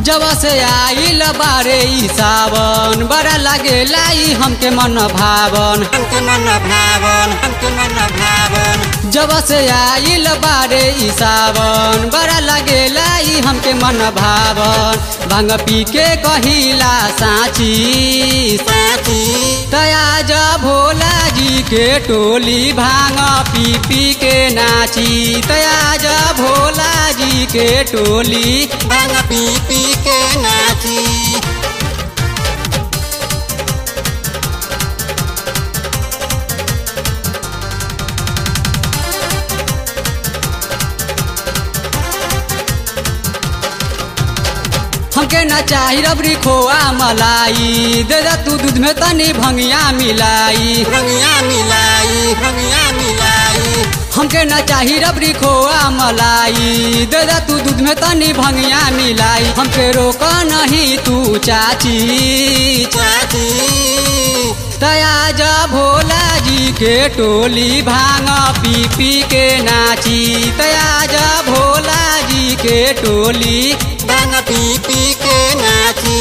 जब से आइल बारे ई सावन बड़ा लागेला ई हमके मन भावन हमके मन भावन हमके मन भावन जब से आइल बारे ई सावन बड़ा लागेला ई हमके मन भावन भांग पी के कहिला साची साथी तया जा भोला जी के टोली भांग पी पी के नाची तया जा भोला जी के टोली भांग पी पी के नाची हमके ना चाही रबड़ी खोआ मलाई दे दा तू दूध में तनी भंगिया मिलाई रंगिया मिलाई रंगिया मिलाई हमके ना चाही रबड़ी खोआ मलाई दे दा तू दूध में तनी भंगिया मिलाई हमके रोक नहीं तू चाची चाची तया जा भोला जी के टोली भांग पी पी के नाची तया जा भोला जी के टोली भांग पी पी के नाची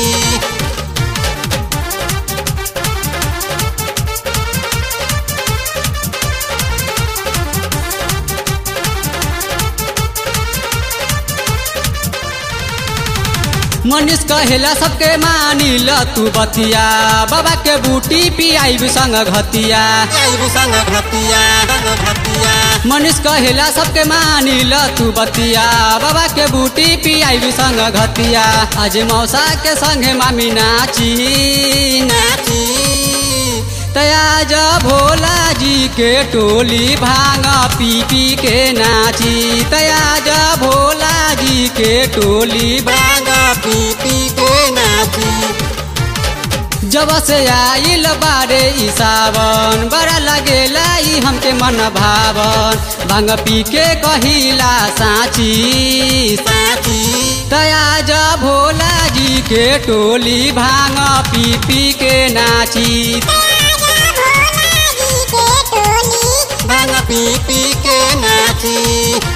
मनीष कहेला सबके मानी ल तू बतिया बाबा के बूटी पियाई संग घतिया आइब संग घटिया संग घटिया मनीष कहेला सबके मानी ल तू बतिया बाबा के बूटी पियाई संग घतिया आज मौसा के संगे मामी नाची नाची तया जा भोला जी के टोली भांग पी पी के नाची तया जा भोला जी के टोली भांग पी पी के नाची जब से आइल बारे ई सावन बड़ा लगेला ई हमके मन भावन भांग पी के कहिला साची साथी तया जा भोला जी के टोली भांग पी पी के नाची भांग पी पी के नाची